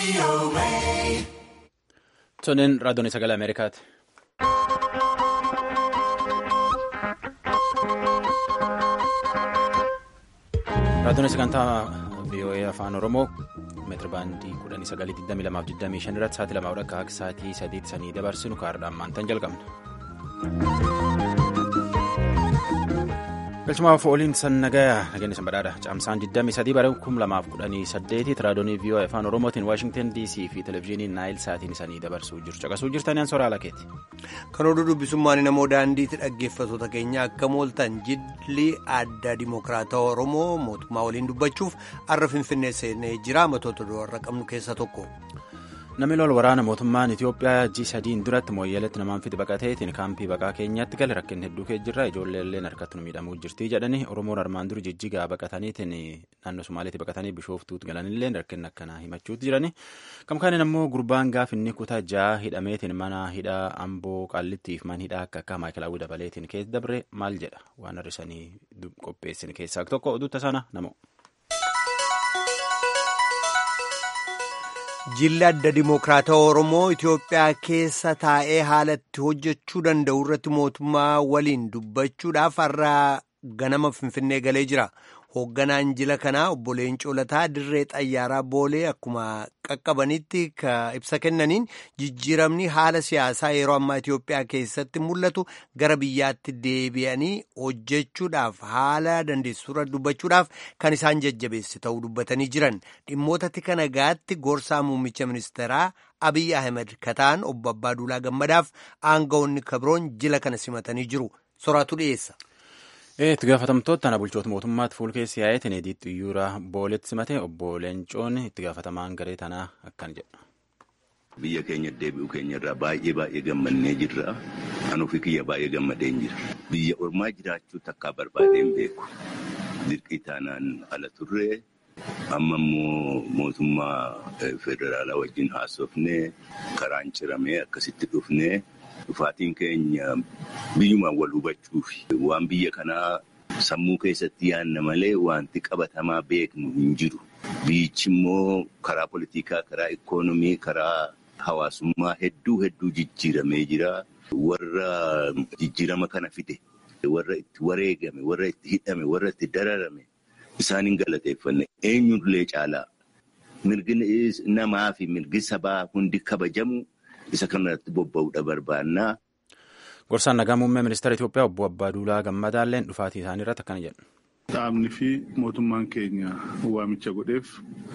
Toniin raadiyoon sagalee Ameerikaati. Raadiyoon sagantaa VOA afaan Oromoo meetira baandii kudhanii sagalii digdamii lamaaf digdamii shan irratti sa'aatii lamaa akka sa'aatii sadiitti sanii dabarsinu kaardhaan maantaan jalqabna. galchumaaf ooliin san nagayaa nageenya san badhaadha caamsaan 23 bara 2018 raadiyoonii VOA afaan oromootiin waashingtan dc fi televezyiinii naayil saatiin isanii dabarsuu jiru caqasuu jirtaniin soraa lakeeti. kan oduu dubbisummaan namoo daandiitti dhaggeeffattoota keenya akka mooltan jilli adda dimokiraatawaa oromoo mootummaa waliin dubbachuuf har'a finfinnee seenee jira matoota warra qabnu keessaa tokko. namni lol waraana mootummaan itiyoophiyaa ji sadiin duratti mooyyaleetti namaan fiti baqateetiin kaampii baqaa keenyatti gale rakkin hedduu kee jirra ijoolleelleen harkatti nu miidhamuu jirti jedhanii oromoon armaan duri jijjigaa baqataniitiin naannoo somaaliitti baqatanii bishooftuutti galanillee rakkin akkanaa himachuutti jirani kamkaaniin ammoo gurbaan gaafinni kutaa ja'a hidhameetiin mana hidhaa amboo qaallittiif man hidhaa akka akka maayikalaawwi dabaleetiin keessa dabre maal jedha waan har'isanii qopheessin keessaa tokko oduutta sana namo. jilli adda dimokiraatawaa oromoo itiyoophiyaa keessa taa'ee haalatti hojjechuu danda'u irratti mootummaa waliin dubbachuudhaaf har'a ganama finfinnee galee jira hoogganaan jila kanaa obbo Leencoo Lataa dirree xayyaaraa boolee akkuma qaqqabanitti ibsa kennaniin jijjiiramni haala siyaasaa yeroo ammaa itiyoophiyaa keessatti mul'atu gara biyyaatti deebi'anii hojjechuudhaaf haala dandeessuurra dubbachuudhaaf kan isaan jajjabeesse ta'uu dubbatanii jiran dhimmoota tika nagaatti gorsaa muummicha ministeeraa Abiy Ahmed kataan obbo Abbaaduulaa Gammadaaf aangawoonni kabroon jila kana simatanii jiru soraatu dhiyeessa. itti gaafatamtoota tana bulchoota mootummaatti fuulkeessi yaa'eetiin ediitti iyyuura booletti simate obbo Leencoon itti gaafatamaan garee tanaa akkan jedha. Biyya keenya deebi'uu keenyarraa baay'ee baay'ee gammannee jirra. Anuu fi kiyya baay'ee gammadeen jira. Biyya ormaa jiraachuu takkaa barbaadeen beeku. Dirqii taanaan ala turree amma immoo mootummaa federaalaa wajjin haasofnee karaan ciramee akkasitti dhufnee. Dhufaatiin keenya biyyumaan wal hubachuuf waan biyya kanaa sammuu keessatti yaadna malee wanti qabatamaa beeknu hin jiru. Biyyichi immoo karaa politikaa, karaa ikoonomii, karaa hawaasummaa hedduu hedduu jijjiiramee jira. Warra jijjiirama kana fide, warra itti wareegame, warra itti hidhame, warra itti dararame isaan hin galateeffanne eenyullee caalaa mirgi namaa fi mirgi sabaa hundi kabajamu. Isa kanarratti bobba'uudha barbaannaa. Gorsaan nagaa muummee ministeera Itoophiyaa obbo Abbaaduulaa Gammadaalleen dhufaatii isaanii irratti akkana jedhu. Dhaabni fi mootummaan keenya waamicha godheef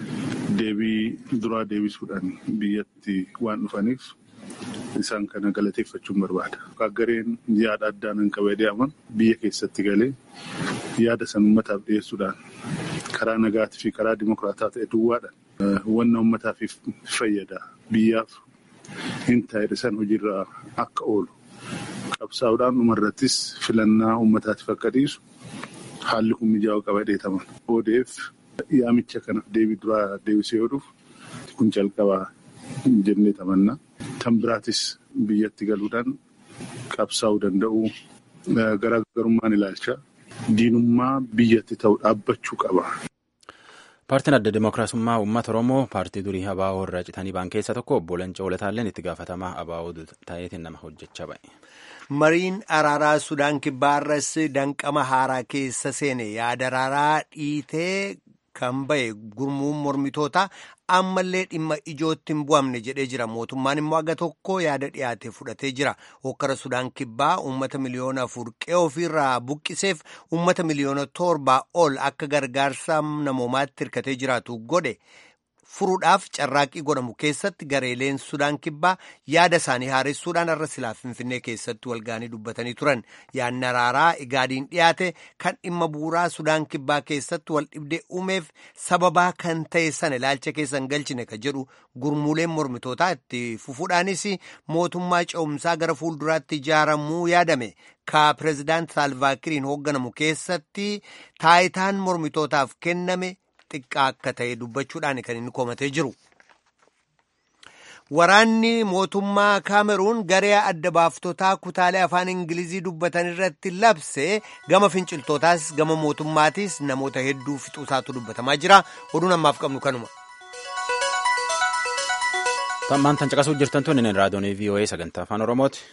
deebii duraa deebisuudhaan biyyatti waan dhufaniif isaan kana galateeffachuun barbaada. Gareen yaada addaan hin qabee deeman biyya keessatti galee yaada san uummataaf dhiyeessuudhaan karaa nagaatii fi karaa dimokiraataa ta'e duwwaadhaan wanna uummataaf fayyada biyyaaf. Hin taa'edha san hojiirra akka oolu qabsaa'uudhaan dhumarrattis filannaa uummataatiif akka dhiisu haalli kun mijaa'uu qaba dheetaman. ODF yaamicha kanaaf deebii duraa deebisee yoo dhufu kun calqabaa jennee tamanna. Tan biraatis biyyatti galuudhaan qabsaa'uu danda'u garaagarummaan ilaalcha diinummaa biyyatti ta'u dhaabbachuu qaba. Paartiin adda dimookiraasummaa uummata Oromoo paartii durii ABO irraa citanii ba'an keessaa tokko obbo Leencoo Lataalleen itti gaafatamaa ABO ta'eetiin nama hojjechaa ba'e. Mariin araaraa Sudaan kibbaarras danqama haaraa keessa seene yaada araaraa dhiitee kan ba'e gurmuun mormitoota ammallee dhimma ijootti hin bu'amne jedhee jira. Mootummaan immoo aga tokko yaada dhiyaate fudhatee jira. Hokkara Sudaan kibbaa uummata miliyoona afur qe'ee ofiirraa buqqiseef uummata miliyoona torbaa ol akka gargaarsa namoomaatti hirkatee jiraatu godhe. furuudhaaf carraaqqii godhamu keessatti gareeleen sudaan kibbaa yaada isaanii haaressuudhaan har'a silaa finfinnee keessatti walgaanii dubbatanii turan yaadni araaraa igaadiin dhiyaate kan dhimma bu'uuraa sudaan kibbaa keessatti wal dhibdee uumeef sababaa kan ta'e sana ilaalcha keessan galchine ka jedhu gurmuuleen mormitootaa itti fufuudhaanis mootummaa ce'umsaa gara fuulduraatti ijaaramuu yaadame ka pireezidaant saalvaakiriin hoogganamu keessatti taayitaan mormitootaaf kenname. xiqqaa akka ta'e dubbachuudhaan kan inni komatee jiru. Waraanni mootummaa Kaameruun garee adda baaftotaa kutaalee afaan Ingilizii dubbatan irratti labse gama finciltootaas gama mootummaatis namoota hedduu fixuusaatu dubbatamaa jira. Oduun ammaaf qabnu kanuma. Sammaan tan caqasuu jirtan tun inni raadiyoonii VOA sagantaa afaan Oromooti.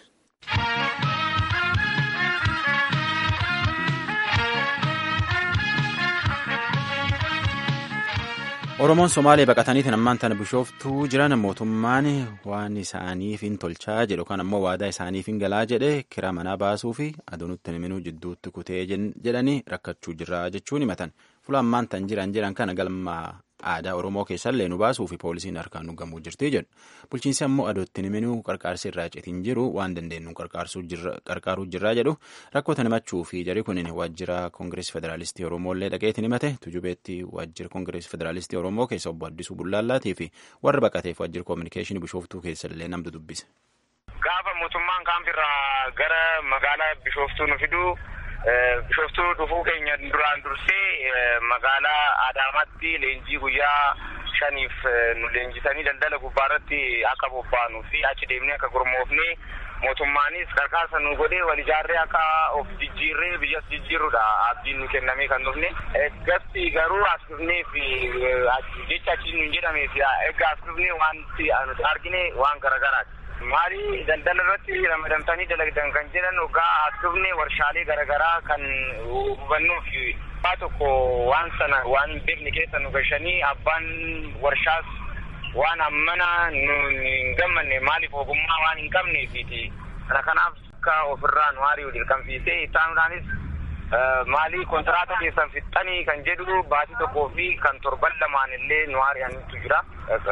Oromoon Somaalee baqataniitiin ammaan tana bishooftuu jiran mootummaan waan isaaniif hin tolchaa jedhu kan ammoo waadaa isaaniif hin galaa jedhe kiraa manaa baasuu fi aduunutti himinuu jidduutti kutee jedhanii rakkachuu jirra jechuun himatan. Fuula ammaan tan jiran jiran kana galma aadaa Oromoo keessallee nu baasuu fi poolisiin harkaan nu gamuu jirti jedhu. Bulchiinsi ammoo aduutti himinuu qarqaarsi irraa citiin jiru waan dandeenyu qarqaaruu jirraa jedhu rakkoota himachuu fi jarri kunin waajjira Koongireesii Federaalistii Oromooillee dhaqeetiin himate tujubeetti waajjira Koongireesii Federaalistii Oromoo keessa obbo Addisuu Bullaallaatii fi warra baqateef waajjira koominikeeshinii bishooftuu keessallee namtu dubbise. Gaafa mootummaan kaampirraa gara magaalaa bishooftuu nu fiduu bishooftuu dhufuu keenya duraan dursee magaalaa Adaamaatti leenjii guyyaa shaniif nu leenjisanii daldala gubbaarratti akka bobbaanuu fi achi deemnee akka gurmoofne mootummaanis qarqaarsa nu godhee wal ijaarree akka of jijjiirree biyyas jijjiirrudha abdiin nu kennamee kan dhufne. Gasti garuu as dhufnee fi jecha achi nu jedhamee fi egaa as dhufnee wanti nuti argine waan garagaraati. Maali daldala irratti ramadamtanii dalagdan kan jedhan ogaa as dhufne warshaalee garaagaraa kan hubannuu fi waa tokko waan sana waan hin beekne keessa nu gashanii abbaan warshaas waan ammana nu hin gammanne maaliif ogummaa waan hin qabneefiti kana kanaaf akka ofirraa nu hari'u dirqamsiisee ittaanuudhaanis maalii kontiraata keessan fixxanii kan jedhu baatii tokkoo fi kan torban lamaan illee nu hari'anitu jira.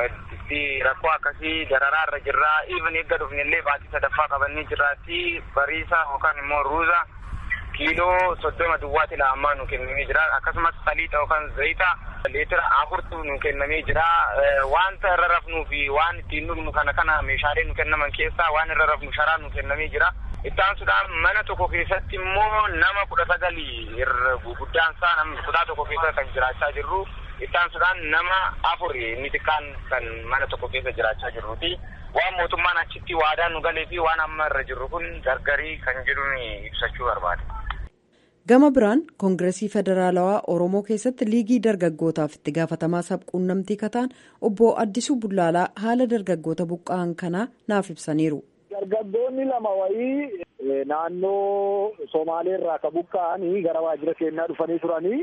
rakkoo akkasii dararaa irra jirra even eegga dhufne illee baatii sadaffaa qabannee jirraatti bariisa yookaan immoo ruuza kiiloo soddoma duwwaati la'ammaa nu kennamee jira akkasumas saliixa yookaan zayita leetira afurtu nu kennamee jira wanta irra rafnuu fi waan ittiin dhugnu kana kana meeshaalee nu kennaman keessaa waan irra rafnu sharaa nu kennamee jira ittaansuudhaan mana tokko keessatti immoo nama kudha sagalii guddaan isaa nama kutaa tokko keessa kan jiraachaa jirru ittaansuudhaan nama afur inni xiqqaan kan mana tokko keessa jiraachaa jirruuti waan mootummaan achitti waadaa nu galee fi waan amma irra jirru kun gargarii kan jedhuun ibsachuu barbaade. gama biraan koongiresii federaalawaa oromoo keessatti liigii dargaggootaaf itti gaafatamaa sabquunnamtii kataan obbo addisuu bullaalaa haala dargaggoota buqqa'an kanaa naaf ibsaniiru. dargaggoonni lama wayii naannoo somaaleerraa ka buqqa'anii gara waajjira keenyaa dhufanii turanii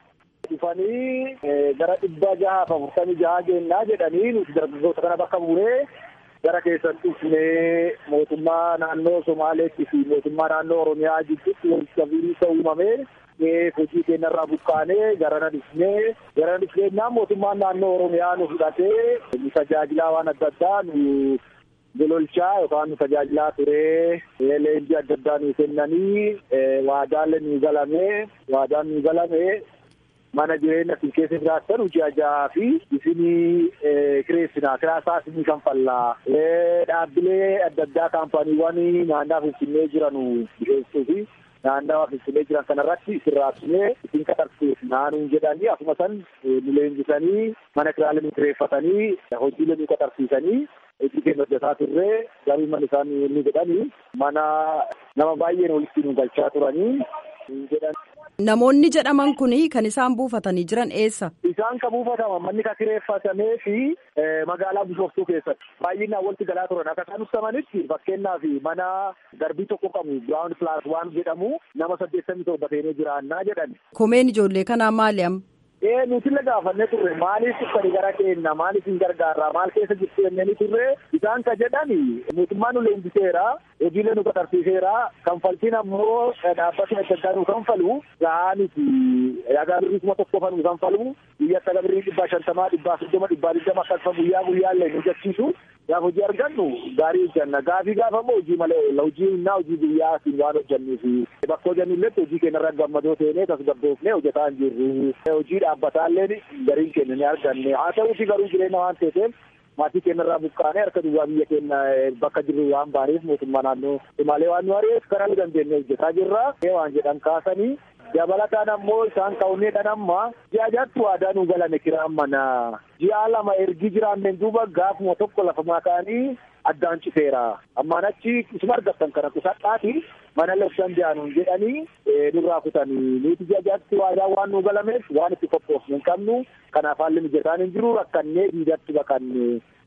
dhufanii gara dhibba jahaaf afurtamii jaha geennaa jedhanii nuti dargaggoota kana bakka buunee gara keessan dhufnee mootummaa naannoo Somaaleetti fi mootummaa naannoo Oromiyaa gidduutti walitti qabiinsa uumamee hojii keenyarraa buqqaanee garana dhufnee garana dhufneenyaa mootummaan naannoo Oromiyaa nu fudhatee nu tajaajilaa waan adda addaa nu gololchaa yookaan nu tajaajilaa turee leenjii adda addaa nu kennanii waadaalee nu galamee waadaan nu galamee mana jireenya isin keessa jiraattan hojii ajaa fi isinii kireessinaa kiraasaa isinii kan fallaa dhaabbilee adda addaa kaampaaniiwwan naannaa finfinnee jiran dhiyeessuu fi naannawaa finfinnee jiran kanarratti isin raabsinee isin qaxarsiisnaa nuun jedhanii akkuma san nu leenjisanii mana kiraalee nu kireeffatanii hojiilee nu qaxarsiisanii hojii keenya hojjetaa turree garuu mana isaan inni jedhanii mana nama baay'een walitti nu galchaa turanii jedhan. Namoonni jedhaman kun kan isaan buufatanii jiran eessa? Isaan kan buufataman manni kan kireeffatamee fi magaalaa Bishooftuu keessatti baay'inaan walitti galaa turan akka isaan ibsamanitti fakkeenyaaf mana darbii tokko qabu Biraawun Pilaas waan jedhamu nama saddeettamii torba ta'ee jiraannaa jedhan. Komeen ijoollee kanaa maali amma? Ee nuti illee gaafannee turre maaliif uffati gara keenya maaliif hin gargaarraa maal keessa jirtu jennee turre isaan ka jedhani mootummaan nu leenjiseera hojiilee nu qaxarsiiseera kanfaltiin ammoo dhaabbatni adda addaa nu kanfalu gahaa miti yagaa birrii kuma tokko fa nu kanfalu biyya akka birrii dhibbaa shantamaa dhibbaa soddoma dhibbaa digdama akkasuma guyyaa guyyaallee nu jachiisu gaaf hojii argannu gaarii hojjanna gaafii gaafa immoo hojii malee hojii innaa hojii guyyaa siin waan hojjannuufi bakka hojjannulletti hojii keenyarra gammadoo teenee tasgabboofnee hojjetaa hin jirru hojii dhaabbataallee gariin keenya ni arganne haa ta'uuti garuu jireenya waan ta'eef maatii keenyarraa buqqaanee harka duwwaa biyya keenya bakka jirru waan baaneef mootummaa naannoo himaalee waan nu ari'eef karaa nu dandeenye hojjetaa jirra waan jedhan kaasanii dabalataan ammoo isaan ka'uneedhaan amma ji'a jaatti waadaa nu galame kiraan mana ji'a lama ergi jiraanneen duuba gaafuma tokko lafa maakaanii addaan citeera ammaan achi isuma argattan kana qusadhaati mana labsan jaanuun jedhanii nurraa kutanii nuti ji'a jaatti waadaa waan nu galameef waan itti qophoofne hin qabnu kanaaf haalli mijataan hin jiru rakkannee diidatti baqanne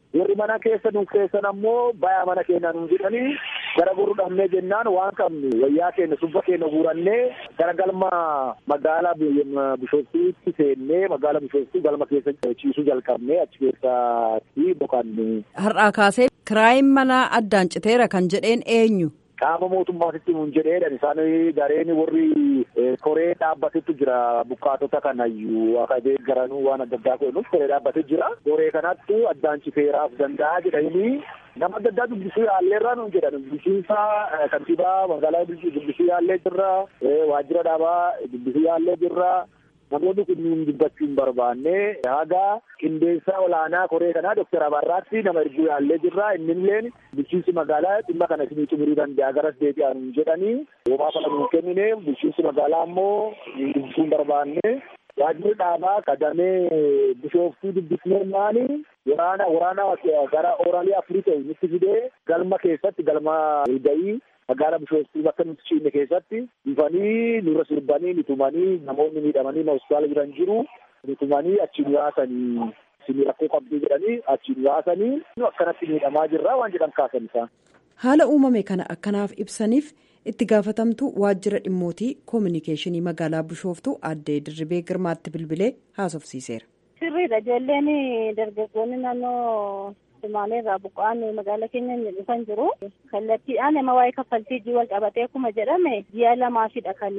warri mana keessa nu keessan ammoo bayaa mana keenya nu jedhanii gara gurru dhabnee jennaan waan qabnu wayyaa keenya subba keenya guurannee gara galma magaalaa bishooftuutti seennee magaalaa bishooftuu galma keessa ciisuu jalqabnee achi keessatti boqanne. Har'aa kaasee kiraayin manaa addaan citeera kan jedheen eenyu? qaama mootummaatitti nuun jedheedhan isaan gareen warri koree dhaabbatetu jira bukkaatota kanayyuu akka deeggaranuu waan adda addaa kennuuf koree dhaabbatee jira koree kanatti addaan citeeraaf danda'a jedhanii nama adda addaa dubbisuu yaalleerraa nuun jedhan dubbisiinsa kantiibaa magaalaa dubbisuu yaallee jirra waajjira dhaabaa dubbisuu yaallee jirra. namoonni kunniin dubbachuu hin barbaanne haga qindeessaa olaanaa koree kanaa doktar Abarraatti nama erguu yaallee jirra innilleen bulchiinsi magaalaa dhimma kana isinii xumurii danda'a garas deebi'an jedhanii homaa kana nuun kennine bulchiinsi magaalaa ammoo dubbisuu hin barbaanne waajjirri dhaabaa kadamee bishooftuu dubbisnee maali waraana waraana gara oraalii afurii ta'u nutti fidee galma keessatti galma walga'ii magaalaa bishooftuu bakka nuti ciinne keessatti dhufanii nurra sirbanii nitumanii namoonni miidhamanii hospitaala jiran jiru nitumanii achiin yaasanii isin rakkoo qabduu jedhanii achiin yaasanii akkanatti miidhamaa jirra waan jedhan kaasan isaan. haala uumame kana akkanaaf ibsaniif itti gaafatamtu waajjira dhimmootii koominikeeshinii magaalaa bishooftuu addee dirribee girmaatti bilbilee haasofsiiseera. sirriidha ijoolleen dargaggoonni naannoo Sumaaleerraa buqqa'an magaala keenya dhufan jiru. Kallattiidhaan nama waa'ee kaffaltii hojii wal qabatee akkuma jedhame ji'a lamaafidha kan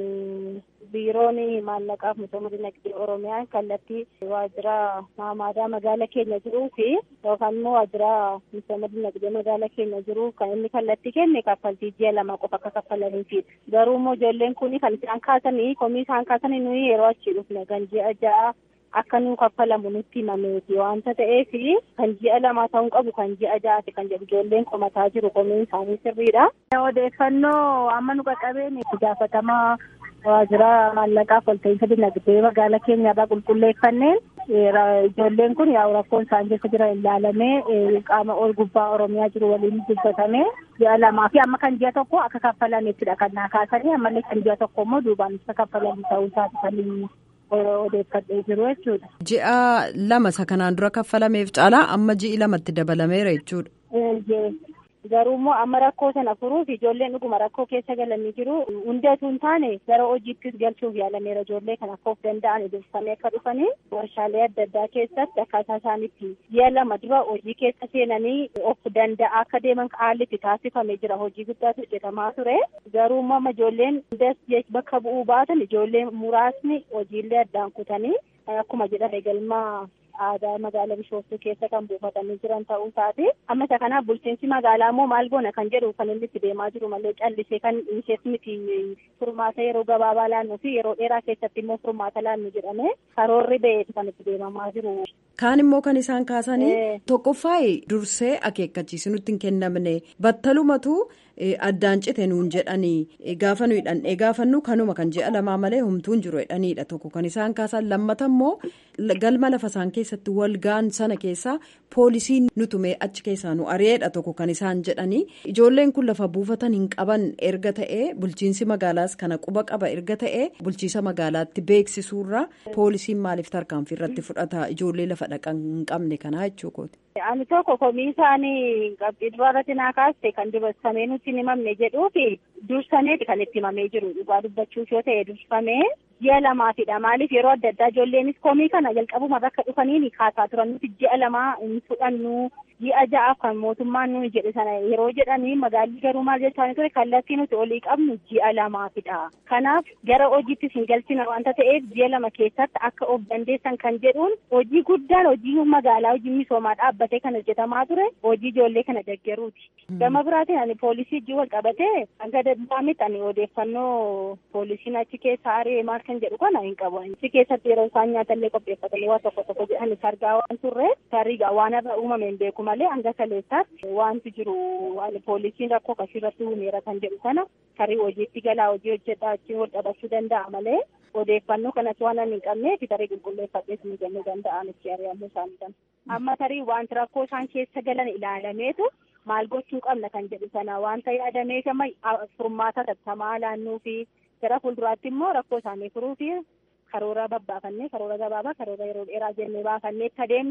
biiroon maallaqaaf misooma dinagdee Oromiyaa kallattii waajjira maamaadaa magaala keenya jiruu fi yookaan immoo waajjira misooma dinagdee magaala keenya jiru kan inni kallattii kenne kaffaltii ji'a lama qofa akka kaffalaniifi. Garuu immoo ijoolleen kun kan isaan kaasanii komii isaan kaasanii nuyi yeroo achii dhufne kan ji'a ja'a akka nu kaffalamu nutti himameeti waanta ta'eef kan ji'a lama ta'uu qabu kan ji'a ja'aati kan jedhu ijoolleen qomataa jiru komiin isaanii sirriidha. Odeeffannoo amma nu qaqqabeen gaafatamaa waajjira maallaqaaf walta'iinsa dinagdee magaala keenyarraa qulqulleeffanneen ijoolleen kun yaa'u rakkoon isaan keessa jiran ilaalamee qaama ol gubbaa oromiyaa jiru waliin dubbatamee ji'a lamaa fi amma kan ji'a tokko akka kaffalameettidha kan naa kaasanii ammallee kan ji'a tokko immoo duubaan akka kaffalamu ta'uu isaati kan odeeffadhee jiru jechuudha. Ji'a lama isa kanaan dura kaffalameef caalaa amma ji'i lamatti dabalameera jechuudha. Garuu immoo amma rakkoo sana furuuf ijoolleen dhuguma rakkoo keessa galanii jiru. Hundatu hin taane gara hojiittis galchuuf yaalameera ijoollee kan akka of danda'an dursanii akka dhufanii warshaalee adda addaa keessatti akkaataa isaanitti ji'a lama dura hojii keessa seenanii of danda'a akka deeman haalli itti taasifamee jira. Hojii guddaatu hojjetamaa ture. Garuu immoo amma ijoolleen hundas bakka bu'uu baatan ijoolleen muraasni hojiillee addaan kutanii akkuma jedhame galmaa aadaa magaalaa bishooftuu keessa kan buufatanii jiran ta'uu isaati. Amma isa kanaaf bulchiinsi magaalaa immoo maal goona kan jedhu kan inni itti deemaa jiru malee callisee kan ishees miti furmaata yeroo gabaabaa laannuu fi yeroo dheeraa keessatti immoo furmaata laannu jedhame karoorri ba'eeti kan itti deemamaa jiru. Kaan immoo kan isaan kaasanii tokkoffaayi dursee akeekkachiisi nutti hin kennamne battalumatu addaan cite nuun jedhanii gaafa nuyi dhandhee gaafannu kanuma kan ji'a lamaa malee humtuun jiru jedhaniidha tokko kan isaan kaasan lammata immoo galma lafa isaan keessatti wal ga'an sana keessaa poolisiin nutumee achi keessaa nu ari'eedha tokko kan isaan jedhanii ijoolleen kun lafa buufatan hin qaban erga ta'ee bulchiinsi magaalaas kana quba qaba erga ta'ee bulchiisa magaalaatti beeksisuurra poolisiin maaliif tarkaanfii irratti fudhata ijoollee lafa dhaqan hin qabne kanaa jechuukooti. Ani tokko komii isaanii qabxii duraa irratti naa kaaste kan dubarsamee nutti hin himamne jedhuufi dursameeti kan itti himamee jiru dhugaa dubbachuuf yoo ta'e dursamee ji'a lamaafidha maaliif yeroo adda addaa ijoolleenis komii kana jalqabuma bakka dhufanii kaasaa turan nuti ji'a lamaa hin fudhannu ji'a ja'aaf kan mootummaan nuyi jedhe sana yeroo jedhanii magaalli garuu maal jechaa ture kallattii nuti olii qabnu ji'a lamaafidha kanaaf gara hojiittis hin galchina wanta ta'eef ji'a lama keessatti akka of dandeessan kan jedhuun hojii guddaan hojii magaalaa hojii misoomaa dhaabbatee kan hojjetamaa ture hojii ijoollee kana deggeruuti. Gama biraatiin ani poolisii hojii wal qabatee hanga danda'ametti ani odeeffannoo poolisiin achi keessa ari'ee maal kan jedhu kana hin qabu. Achi keessatti yeroo isaan nyaatallee qopheeffatanii waa tokko tokko jedhanis argaa waan turre tariigaa waan irra uumame hin beeku malee hanga kaleessaatti wanti jiru poolisiin rakkoo akkasii irratti uumeera kan jedhu sana tarii hojiitti galaa hojii hojjedhaa achiin wal qabachuu danda'a malee odeeffannoo kanas waan ani hin qabneef tarii qulqulleeffadhee isin kennuu danda'an itti ari'amuu isaanii amma tarii wanti rakkoo isaan keessa galan ilaalameetu maal gochuu qabna kan jedhu sana wanta yaadameef amma furmaata tattamaa laannuu fi gara fuulduraatti immoo rakkoo isaanii furuu fi karoora babbaafannee karoora gabaabaa karoora yeroo dheeraa jennee baafannee itti adeemnu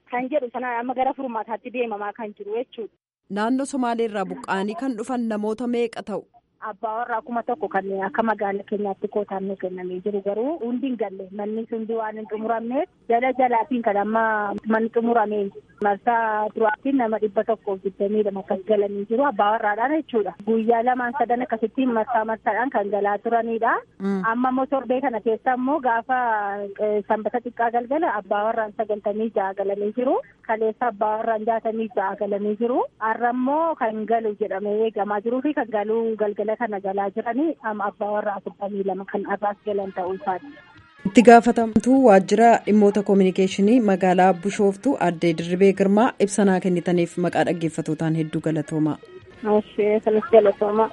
kan jedhu sana amma gara furmaataatti deemamaa kan jiru jechuudha. Naannoo Somaaleerraa buqqa'anii kan dhufan namoota meeqa ta'u? Abbaa warraa kuma tokko kan akka magaala keenyaatti kootaan nu kennamee jiru garuu hundi hin galle manni hundi waan hin xumuramneef jala jalaatiin kan amma manni xumuramee marsaa duraatiin nama dhibba tokkoof digdamii lama akkas galanii jiru abbaa warraadhaan jechuudha. Guyyaa lamaan sadan akkasitti marsaa marsaadhaan kan galaa turanidha. Amma immoo torbee kana keessa immoo gaafa sanbata xiqqaa galgala abbaa warraan sagaltamii ja'a galanii jiru. Kaleessa abbaa warraan jaatamii ja'a galanii jiru. Har'a immoo kan galu jedhamee eegamaa jiruu fi kan galuu galgala kana galaa jiranii amma abbaa warraa afurtamii lama kan arraas galan ta'uu isaati. itti gaafatamtuu waajjira dhimmoota koominikeeshinii magaalaa bishooftuu addee dirribee girmaa ibsanaa kennitaniif maqaa dhaggeeffatootaan hedduu galatoomaa. Kanas galatoomaa.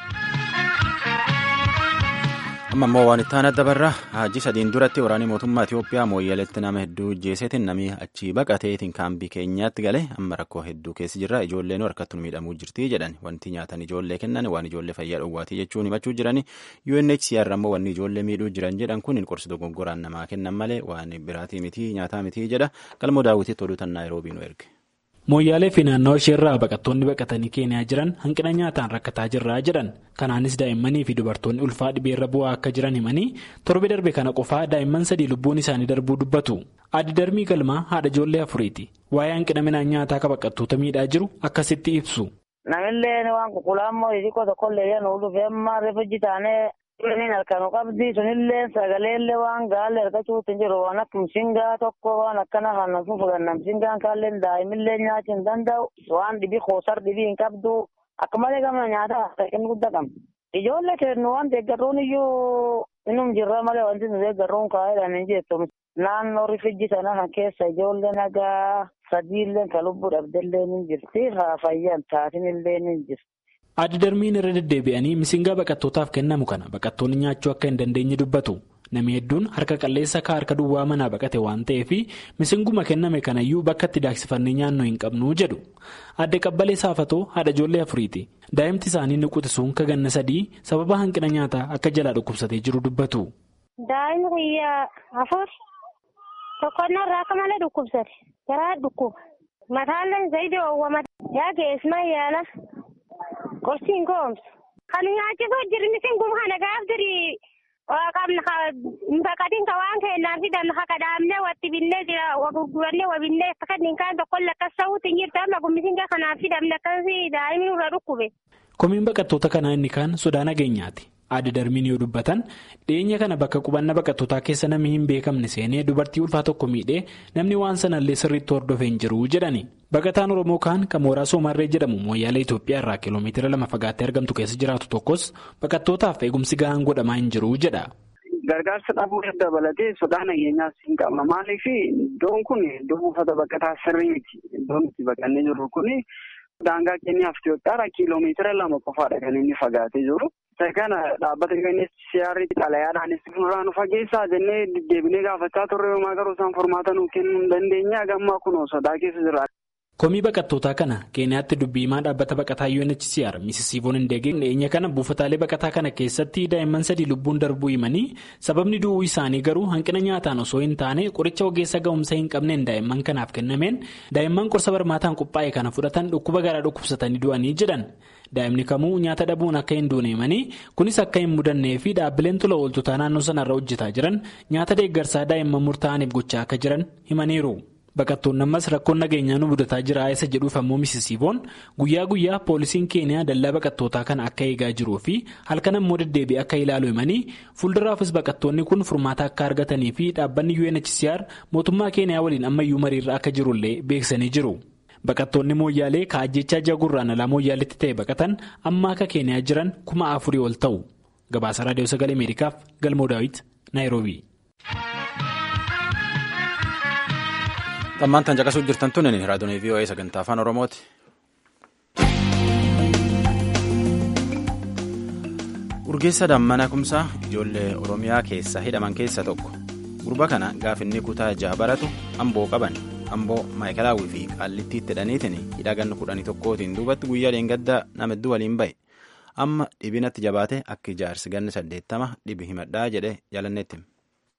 amma immoo waan itti aanaa dabarra hajji sadiin duratti waraanni mootummaa Itoophiyaa mooyyaleetti nama hedduu jeeseetiin namni achii baqateetiin kaambii keenyaatti gale amma rakkoo hedduu keessa jirra ijoolleen harkattuu miidhamuu jirti jedhan wanti nyaatan ijoollee kennan waan ijoollee fayyaa dhowwaatii jechuun himachuu jirani UNHCR ammoo wanni ijoollee miidhuu jiran jedhan kun qorsi dogoggoraan namaa kennan malee waan biraatii miti nyaataa miti jedha galmoo daawwitiitti oduu tan naayiroobii nu erge. mooyyaalee fi naannoo isheerraa baqattoonni baqatanii keeniyaa jiran hanqina nyaataan rakkataa jirraa jedhan kanaanis daa'immanii fi dubartoonni ulfaa dhibeerra bu'aa akka jiran himanii torbe darbe kana qofaa daa'imman sadii lubbuun isaanii darbuu dubbatu addi darbii galmaa haadha ijoollee afuriiti waa'ee hanqina midhaan nyaataa akka baqattoota miidhaa jiru akkasitti ibsu. namillee waan qulqullaa'ammoo xixiqqoo tokkollee yoo dhufee amma reeffa taanee Inni halkan qabdi sunillee sagaleellee waan gaalee argachuutti jiru waan akka mishingaa tokko waan akkana kan fufugan mishingaan kaallee daa'imillee nyaachuu hin danda'u waan dhibii koosar dhibii hin qabdu akka malee gama nyaataa saqqin guddaa qabna. Ijoollee kennu waan deeggarruun iyyuu innum jirra malee wanti nu deeggarruun kaa'eedhaan hin jettu. Naannoo rifijji sana kan keessa ijoollee nagaa sadiillee kan lubbuu dhabdellee ni jirti haa fayyan taatinillee ni jirti. Addi darbiin irra deddeebi'anii misingaa baqattootaaf kennamu kana baqattoonni nyaachuu akka hin dandeenye dubbatu. Namni hedduun harka qalleessa akka harka duwwaa manaa baqate waan ta'eef misinguma kenname kanayyuu bakka itti daaksifannee nyaannoo hin qabnu jedhu. Adde qabbalee saafatoo haadha ijoollee afuriiti. Daa'imti isaanii ni quxisuun kaganna sadii sababa hanqina nyaataa akka jalaa dhukkubsatee jiru dubbatu. Daa'imni guyyaa afur tokkonnaa irraa akka malee dhukkubsate. Garaa dhukkuba. Mataallee zayidii oowwamate. Yaa geesmaa yaala. Qorsiin koomsu. Kan nyaachisuu jirni singum kana gaaf jirii baqatiin ka waan kennaan fidan haka dhaabnee watti binnee jira gurgurannee wabinnee akka kanneen kaan tokkolle akkas ta'uutti hin jirtu amma gummisinga kanaaf fidamne akkasii daa'imni irra dhukkube. Komiin baqattoota kanaa inni kaan sodaa nageenyaati. Adda darbiin yoo dubbatan dhiyeenya kana bakka qubannaa baqattootaa keessa namni hin beekamne seenee dubartii ulfaa tokko miidhee namni waan sanallee sirriitti hordofee hin jiru jedhani. Baqataan Oromoo kaan kan mooraa Soomarree jedhamu mooyyaalee Itoophiyaa irraa kiiloomeetira lama fagaattee argamtu keessa jiraatu tokkos baqattootaaf eegumsi gahaan godhamaa hin jiru jedha. Gargaarsa dhabuu dabalatee sodaa nageenyaas hin qabna. Maaliif iddoon kun iddoo buufata baqataa sirrii miti. Iddoon itti baqannee jirru kun daangaa keenyaaf Itoophiyaarraa kiiloomeetira lama qofaadha kan inni fagaatee jiru. Isa kana dhaabbata UNHCR xalayaadhaanis nurraa nu fageessaa jennee deddeebinee gaafachaa turre yooma garuu isaan furmaata nuuf kennuu hin dandeenye gammaa kunoo sodaa keessa jira. Komii baqattootaa kana Keeniyaatti dubbii himaa dhaabbata baqataa UNHCR Misisiivoon Hindeegee dhiyeenya kana buufataalee baqataa kana keessatti daa'imman sadii lubbuun darbuu himanii sababni du'uu isaanii garuu hanqina nyaataan osoo hin taane qoricha ogeessa ga'umsa hin qabneen daa'imman kanaaf kennameen daa'imman qorsa barmaataan qophaa'e kana fudhatan dhukkuba garaa dhukkubsatanii du'anii jedhan. Daa'imni kamuu nyaata dhabuun akka hin duune himanii kunis akka hin mudannee fi dhaabbileen tola ooltotaa naannoo sanarra hojjetaa jiran nyaata deeggarsaa daa'imman murtaa'aniif gochaa akka jiran himaniiru. Baqattoonni ammas rakkoon nageenyaa nu mudataa jira isa jedhuuf ammoo misisiivoon guyyaa guyyaa poolisiin keeniyaa dallaa baqattootaa kana akka eegaa jiruu fi halkan ammoo deddeebi'ee akka ilaalu himanii fuulduraafis baqattoonni kun furmaata akka argatanii fi dhaabbanni UNHCR mootummaa keeniyaa waliin ammayyuu mariirra akka jirullee beeksisanii jiru. Baqattoonni mooyyaalee kaajjechaa jagurraan alaa mooyyaaleetti ta'e baqatan amma akka keeniyaa jiran kuma afurii ol ta'u. Gabaasa Raadiyoo Sagalee Ameerikaaf Galmoo Daawit Naayiroobii. Xammaan tan caqasuu jirtan tun raadiyoon VOA sagantaa afaan Oromooti. Urgeessa Dammana Kumsaa ijoollee Oromiyaa keessa hidhaman keessa tokko. Gurba kana gaafinni kutaa jaha baratu amboo qaban amboo maayikalaawwii fi qaallittiitti hidhaniitiin hidha ganna kudhanii tokkootiin duubatti guyyaa dheengaddaa nama hedduu waliin bahe. Amma dhibinatti jabaate akka ijaarsi ganna saddeettama dhibi himadhaa jedhee jaalanneetti.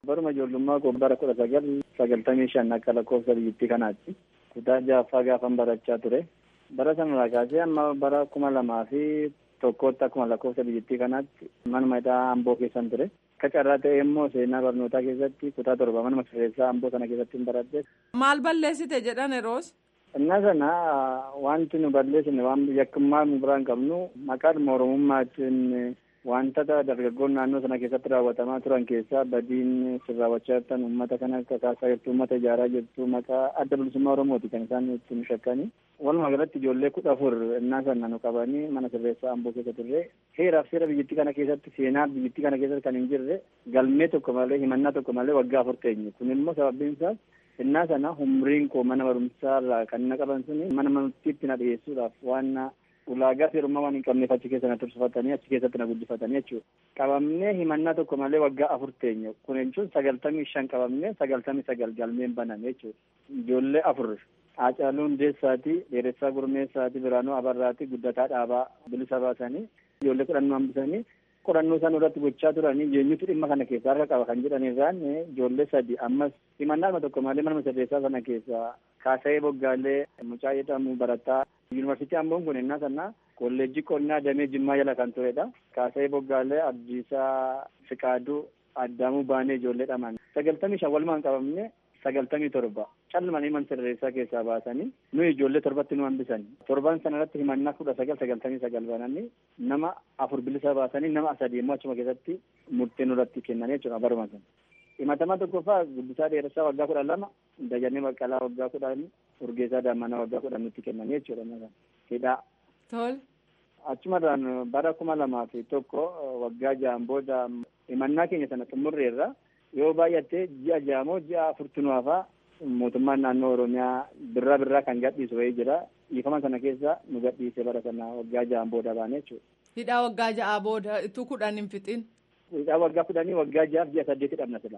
Baruma ijoollummaa koo bara kudha sagal sagaltamii shan akka lakkoofsa biyyattii kanaatti kutaa jaaffaa gaafan barachaa ture. Bara sanarraa kaasee amma bara kuma lamaa fi tokkootti akkuma lakkoofsa biyyattii kanaatti manuma hidhaa amboo keessan ture. Akka carraa ta'e immoo seenaa barnootaa keessatti kutaa torba manuma sirreessaa amboo sana keessatti hin baradhe. Maal balleessite jedhan yeroos? Innaa sana wanti nu balleessine waan yakkummaa nu biraan qabnu maqaadhuma oromummaatiin wantoota dargaggoon naannoo sana keessatti raawwatamaa turan keessaa badiin sin raawwachaa jirtan uummata kana kakaasaa jirtu uummata ijaaraa jirtu maqaa adda bilisummaa oromooti kan isaan ittiin shakkanii walumaa galatti ijoollee kudha afur innaa sana nu qabanii mana sirreessaa amboo keessa turre heeraaf seera biyyattii kana keessatti seenaa biyyattii kana keessatti kan hin jirre galmee tokko malee himannaa tokko malee waggaa afur teenye kun immoo sababiin isaas innaa sana umriin koo mana barumsaa irraa kan na qaban suni mana murtiitti na dhiyeessuudhaaf waan ulaagaa seerummaa waan hin qabneef achi keessa na tursifatanii achi keessatti na guddifatanii jechuudha. Qabamnee himannaa tokko malee waggaa afur teenye kun jechuun sagaltamii shan qabamnee sagaltamii sagal galmeen baname jechuudha. Ijoollee afur Haacaaluu Hundeessaati, Dheeressaa Gurmeessaati, Biraanuu Abarraati, Guddataa Dhaabaa bilisa baasanii ijoollee kudhannoo hambisanii qorannoo isaan irratti gochaa turanii eenyutu dhimma kana keessaa harka qaba kan jedhan irraan ijoollee sadi ammas himannaa tokko malee mana sirreessaa sana keessaa kaasa'ee boggaalee mucaa jedhamu barataa yuunivarsiitii amboon kun innaa sana kolleejjii qonnaa damee jimmaa jala kan turedha kaasa'ee boggaalee abdiisaa fiqaaduu addaamuu baanee ijoollee dhaman sagaltamii shan walumaan qabamne sagaltamii torba calmanii mana sirreessaa keessaa baasanii nuyi ijoollee torbatti nu hambisani torban sana irratti himannaa kudha sagal sagaltamii sagal bananii nama afur bilisa baasanii nama sadii immoo achuma keessatti murtee nurratti kennanii jechuudha baruma sana. himatamaa tokkoffaa guddisaa dheeressaa waggaa kudha lama dajannee baqqalaa waggaa kudhan urgeessaa daammanaa waggaa kudhan nutti kennanii jechuudha hidhaa. Tol. Achumarraan bara kuma lamaa fi tokko waggaa ja'an booda himannaa keenya sana xumurreerra yoo baay'atte ji'a ja'amoo ji'a afurtunuwaafaa mootummaan naannoo oromiyaa birraa birraa kan gadhiisu wayii jira dhiifama sana keessa nu gadhiise bara sana waggaa ja'an booda baane jechuudha. Hidhaa waggaa ja'aa booda ituu kudhan hin fixin. Hidhaa waggaa kudhanii waggaa ja'aaf ji'a saddeeti dhabna sila.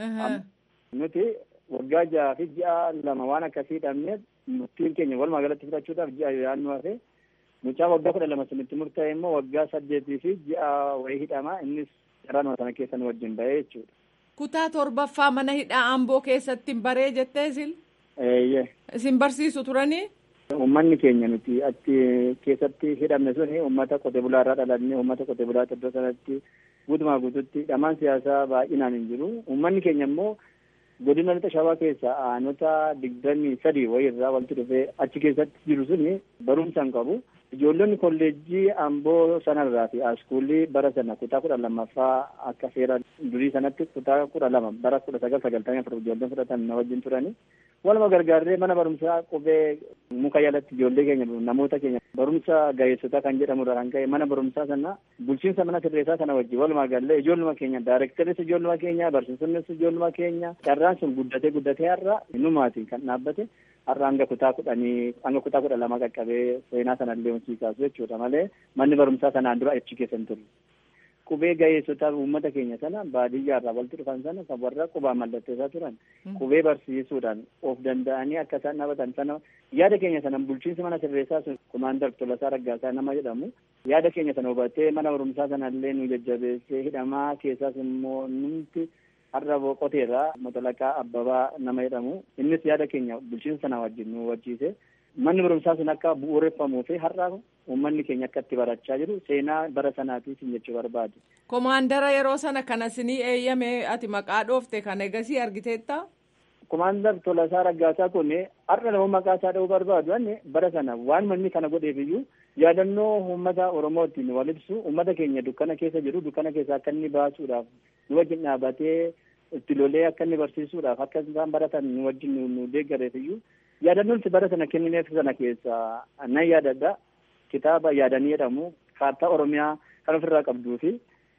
Nuti waggaa ja'aa fi ji'a lama waan akkasii dhabneef murtiin keenya walumaa galatti fudhachuudhaaf ji'a yaadnu hafe mucaa waggaa kudha lama sunitti murtaa'e immoo waggaa saddeetii fi ji'a wayii hidhama innis carraanuma sana keessa nu wajjin bahee jechuudha. Kutaa torbaffaa mana hidhaa Amboo keessatti baree jettee isin? Eeyyee. Isin barsiisu turanii? Uummanni keenya nuti achi keessatti hidhamne suni uummata qote bulaa irraa dhalannee uummata qote bulaa iddoo sanatti guutumaa guututti hidhamaan siyaasaa baay'inaan hin jiru. Uummanni keenya immoo godina lixa shawaa keessa aanota digdamii sadii wayii irraa walitti dhufee achi keessatti jiru suni barumsa hin qabu. Ijoollonni kolleejjii amboo sanarraa fi askuulii bara sana kutaa kudha lammaffaa akka seera durii sanatti kutaa kudha lama bara kudha sagal sagaltamii afur ijoolleen fudhatan na wajjin turani. Waluma gargaarree mana barumsaa qubee muka jalatti ijoollee keenya namoota keenya barumsa gaheessotaa kan jedhamurra kan ka'e mana barumsaa sana bulchiinsa mana sirreessaa sana wajjin walumaa gallee ijoolluma keenya daayirektaris ijoolluma keenya barsiisonnis ijoolluma keenya carraan sun guddatee guddatee har'a numaatiin kan dhaabbate har'a hanga kutaa kudhanii hanga kutaa kudha lama qaqqabee seenaa sanallee hojii kaasu jechuudha malee manni barumsaa sanaan dura achi keessa hin turre. Qubee gaheessotaa uummata keenya sana baadiyyaa irraa walitti dhufan sana kan warra qubaa mallatteessaa turan qubee barsiisuudhaan of danda'anii akka isaan dhaabatan sana yaada keenya sana bulchiinsi mana sirreessaa sun kumaandar Tolasaa Raggaasaa nama jedhamu yaada keenya sana hubatee mana barumsaa sanallee nu jajjabeessee hidhamaa keessaas immoo numti har'a boqoteerraa moxolaqaa abbabaa nama jedhamu innis yaada keenya bulchiinsa sana wajjin nu hubachiise manni barumsaa sun akka bu'uureffamuu fi har'a uummanni keenya akka itti barachaa jiru seenaa bara sanaatiif jechuu barbaade. Komaandara yeroo sana kana sinii eeyyame ati maqaa dhoofte kan egasii argiteetta? Komaandar Tolasaa Raggaasaa kun har'a nama maqaa isaa dha'uu barbaadu anne bara sana waan manni kana godheef iyyuu yaadannoo uummata Oromootiin wal ibsu uummata keenya dukkana keessa jiru dukkana keessa akka inni baasuudhaaf nu wajjin dhaabatee itti lolee akka inni barsiisuudhaaf akka isaan baratan nu wajjin nu deeggareef iyyuu yaadannoon itti bara sana kennineef sana keessa nan yaadadha kitaaba yaadanii jedhamu kaartaa oromiyaa kan ofirraa qabduu fi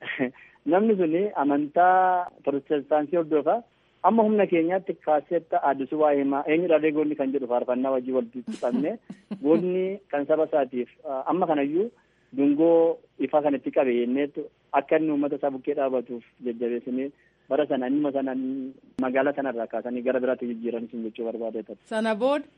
namni suni amantaa protestaansii hordofa amma humna keenyaatti kaaseetta addisuu waa himaa eenyudha goonni kan jedhu faarfannaa wajjii walitti qabne goonni kan saba isaatiif amma kanayyuu dungoo ifaa kan itti qabe yenneetu akka inni uummata isaa bukkee dhaabatuuf jajjabeessinee bara sana innuma sana magaalaa sanarraa kaasanii gara biraatti jijjiiranis jechuu barbaade Sana booda.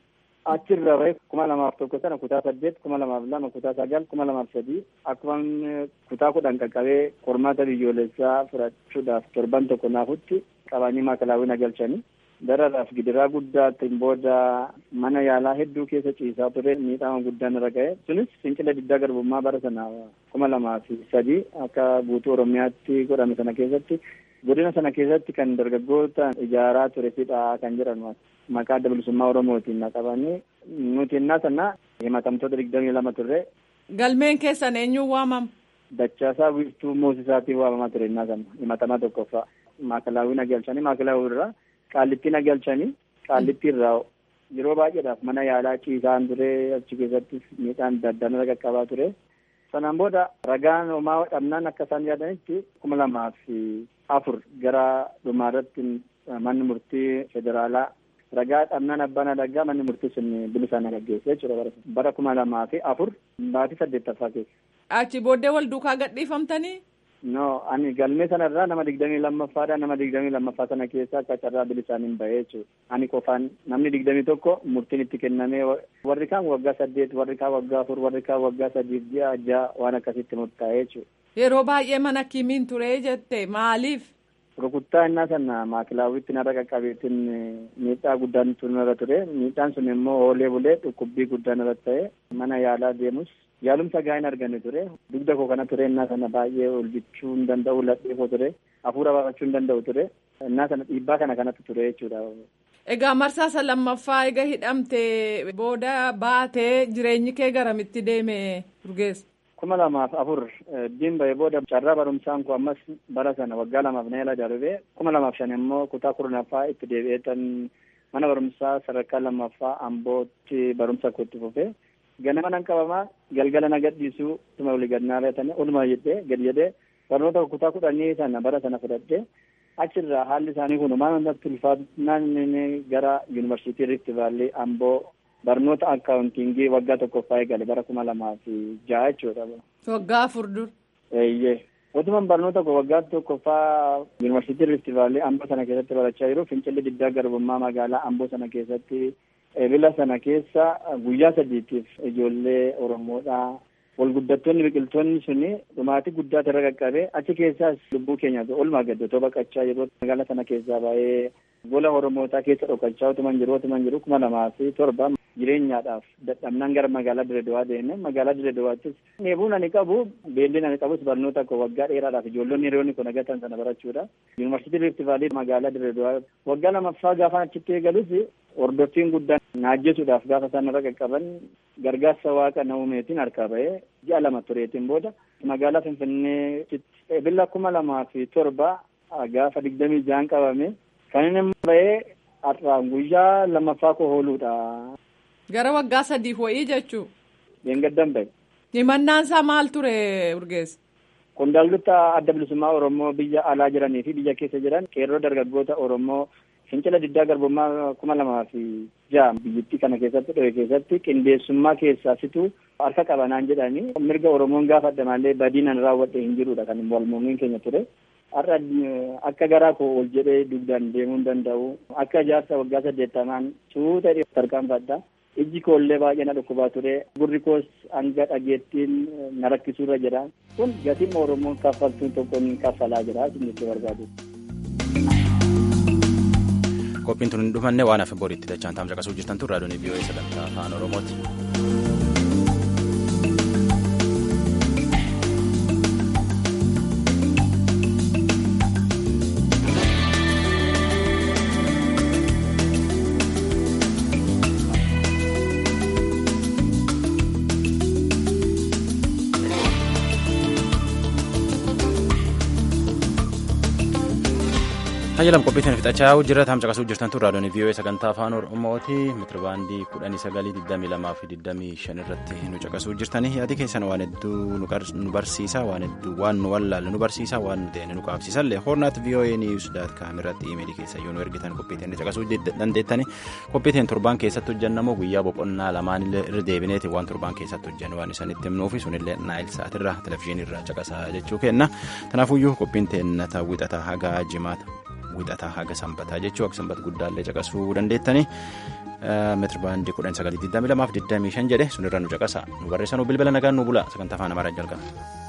achirra bahe kuma lamaaf tokko sana kutaa saddeet kuma lamaaf lama kutaa sagal kuma lamaaf sadii akkuma kutaa kudhan qaqqabee qormaata biyyoolessaa fudhachuudhaaf torban tokko naafutti qabanii maakalaawwina galchanii dararaaf gidiraa guddaatiin booda mana yaalaa hedduu keessa ciisaa ture miidhama guddaan irra ga'e sunis fincila diddaa garbummaa bara sana kuma lamaa fi sadii akka guutuu oromiyaatti godhame sana keessatti godina sana keessatti kan dargaggoota ijaaraa ture fidhaa kan jedhan maqaa adda bilisummaa oromootiin qabanii nuti innaa sana himatamtoota digdamii lama turre. Galmeen keessan eenyuun waamama? Dachaasaa wiirtuu moosisaatiin waamamaa ture innaa sana himatamaa tokkoffaa maakalaawwina galchanii maakalaawwii irraa qaallittiin galchanii qaallittii irraa yeroo baay'eedhaaf mana yaalaa ciisaan ture achi keessattis miidhaan adda addaan irra qaqqabaa ture. Sanaan booda ragaan homaa dhabnaan akka isaan yaadanitti kuma lamaa fi afur gara dhumaarratti manni murtii federaalaa ragaa dhabnaan abbaan adagaa manni murtii sun bilisaan gaggeesse jechuudha bara kuma lamaa fi afur baatii saddeettaffaa keessa. Achi booddee wal duukaa gadhiifamtanii? No, ani galmee sanarraa nama digdamii lammaffaadha. Nama digdamii lammaffaa sana keessa akka carraa bilisaan hin bahee jechuudha. Ani qofaan namni digdamii tokko murtiin itti kennamee warri kaan waggaa saddeet, warri kaan waggaa afur, warri kaan waggaa sadiif ji'a ja'a waan akkasitti murtaa'ee jechuudha. Yeroo baay'ee mana kimiin ture jette maaliif? Rukuttaa innaa sana maakilaawwitti narra qaqqabeetiin miidhaa guddaan irra ture. Miidhaan sun immoo oolee bulee dhukkubbii guddaan irratti ta'e mana yaalaa deemus yaalumsa gaa'in arganne ture dugda koo kana ture innaa sana baay'ee ol bichuu hin danda'u ladhee koo ture hafuura baafachuu hin danda'u ture innaa sana dhiibbaa kana kanatti ture jechuudha. Egaa marsaa lammaffaa egaa hidhamte booda baatee jireenyi kee garamitti deeme Urgeessa? kuma lamaaf afur diin bahee booda carraa barumsaan koo ammas bara sana waggaa lamaaf na yala darbee kuma lamaaf shan immoo kutaa kurnaffaa itti deebi'eetan mana barumsaa sadarkaa lammaffaa ambootti barumsa koo itti fufee ganama nan qabamaa galgala na gadhiisuu tuma olii gad naa reetanii oluma jedhee gad jedhee barnoota kutaa kudhanii sana bara sana fudhadhee achirraa haalli isaanii kun maal irratti ulfaatnaan gara yuunivarsiitii Rift Vaalii Amboo barnoota akkaawuntiingii waggaa tokkoffaa eegale bara kuma lamaa fi ja'a jechuudha. Waggaa afur dur. Eeyyee. Otuman barnoota koo waggaa tokkoffaa yuunivarsiitii Rift Vaalii Amboo sana keessatti barachaa jiru fincilli diddaa garbummaa magaalaa Amboo sana keessatti ebila sana keessa guyyaa sadiitiif ijoollee Oromoodhaa walguddattoonni biqiltoonni suni dhumaatii guddaa irra qaqqabe achi keessaas lubbuu keenya olmaa gaddatoo baqachaa yeroo magaalaa sana keessaa baay'ee gola oromootaa keessa dhokachaa otuman jiru otuman jiru kuma lamaa fi torba jireenyaadhaaf dadhabnaan gara magaalaa Diredowaa deeme magaalaa Diredowaattis neebuun ani qabu beelliin ani qabus barnoota koo waggaa dheeraadhaaf ijoollonni hiriyoonni kun agatan sana barachuudha. Yuunivarsiitii Rift Vaalii magaalaa Diredowaa waggaa lamaffaa gaafa achitti eegalus hordoffiin guddaan naajjesuudhaaf gaafa isaan irra qaqqaban gargaarsa waaqa naumeetiin harkaa bahee ji'a lama tureetiin booda magaalaa Finfinnee ebila kuma lamaa fi torba gaafa digdamii ja'an qabame kan inni bahee har'aan guyyaa lamaffaa koo hooluudha. Gara waggaa sadiif wayii jechuu. Deengaddan bahe. Himannaan isaa maal ture Urgeessa? Qondaaltota adda bilisummaa Oromoo biyya alaa jiranii fi biyya keessa jiran qeerroo dargaggoota Oromoo fincila diddaa garbummaa kuma lamaa fi ja'a biyyattii kana keessatti dhohe keessatti qindeessummaa keessaa situ harka qabanaan jedhanii mirga Oromoon gaafa addamaallee badiinan raawwadhe hin jirudha kan walmuumiin keenya ture. Har'a akka garaa koo ol jedhee dugdaan deemuu hin danda'u. Akka ijaarsa waggaa saddeettamaan suuta tarkaanfadha. Ijji koollee baay'ee na dhukkubaa ture. Gurri koos hanga dhageettiin na rakkisuurra jira. Kun gatiin Oromoon kaffaltuun tokkoon kaffalaa jira. Isin barbaadu. Qophiin tun hin dhufanne waan hafe boriitti dachaan taa'umsa qasuu jirtan tun raadiyoon VOA sagantaa afaan Oromooti. Hayyalam qophiitiin fixachaa jira taa'umsa qasuu jirtan tun raadiyoon VOA sagantaa afaan Oromooti mitiribaandii kudhanii sagalii digdamii lamaa fi digdamii shan irratti nu caqasuu jirtanii yaadi keessan waan hedduu nu barsiisa waan hedduu waan nu wallaalle nu barsiisa waan nu ta'e nu qaabsiisallee hornaat VOA news daat kaam irratti imeelii keessa yoo nu ergitan qophiitiin caqasuu dandeettani qophiitiin torbaan keessatti hojjennamoo guyyaa boqonnaa lamaan irra deebineeti waan torbaan keessatti hojjennu waan isanitti himnuufi sunillee naayil sa'aatirra televizyiinirra caqasaa jechuu kenna kanaafuyyuu qophiin teennata wixata hagaa jimaata. wixataa haga sanbataa jechuu akka sanbata guddaallee caqasuu dandeettanii meetiri baandii kudhan sagalii digdamii lamaaf digdamii shan jedhe sunirra nu caqasa nu barreessanuu bilbila nagaan nu bula sagantaa afaan amaaraa jalqaba.